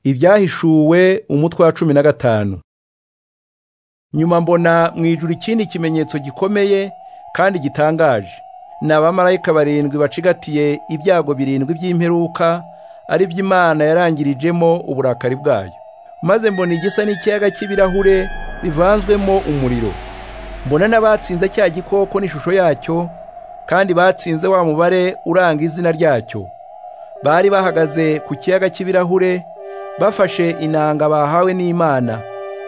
ibyahishuwe umutwe wa cumi na gatanu nyuma mbona mu ijuru ikindi kimenyetso gikomeye kandi gitangaje ni abamarayika barindwi bacigatiye ibyago birindwi by'imperuka ari by'imana yarangirijemo uburakari bwayo maze mbona igisa n'ikiyaga cy'ibirahure bivanzwemo umuriro mbona n'abatsinze cya gikoko n'ishusho yacyo kandi batsinze wa mubare uranga izina ryacyo bari bahagaze ku kiyaga cy'ibirahure bafashe inanga bahawe n'imana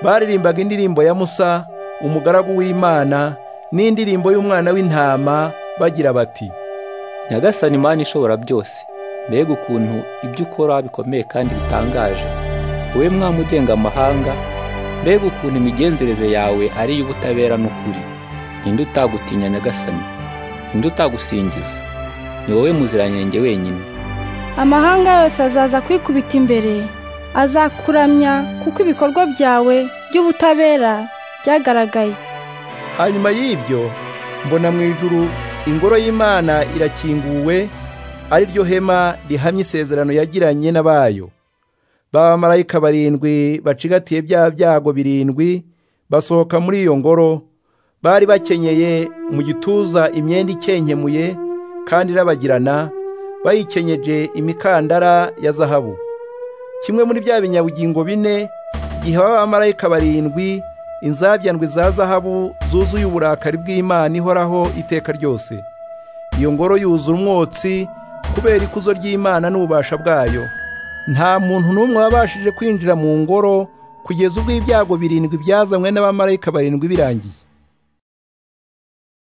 baririmbaga indirimbo ya musa umugaragu w'imana n'indirimbo y'umwana w'intama bagira bati nyagasani imana ishobora byose mbega ukuntu ibyo ukora bikomeye kandi bitangaje wowe mwami ugenga amahanga mbega ukuntu imigenzereze yawe ari iy'ubutabera n'ukuri ninde utagutinya nyagasani ninde utagusingiza ni wowe muziranenge wenyine amahanga yose azaza kwikubita imbere azakuramya kuko ibikorwa byawe by'ubutabera byagaragaye hanyuma y'ibyo mbona mu ijuru ingoro y'imana irakinguwe ari ryo hema rihamye isezerano yagiranye n'abayo b'abamarayika barindwi bacigatiye bya byago birindwi basohoka muri iyo ngoro bari bakenyeye mu gituza imyenda ikenkemuye kandi irabagirana bayikenyeje imikandara ya zahabu kimwe muri bya binyabugingo bine giha abamarayika barindwi inzabyandwi za zahabu zuzuye uburakari bw'imana ihoraho iteka ryose iyo ngoro yuzura umwotsi kubera ikuzo ry'imana n'ububasha bwayo nta muntu n'umwe wabashije kwinjira mu ngoro kugeza ubwo ibyago birindwi byazanywe n'abamarayika barindwi birangiye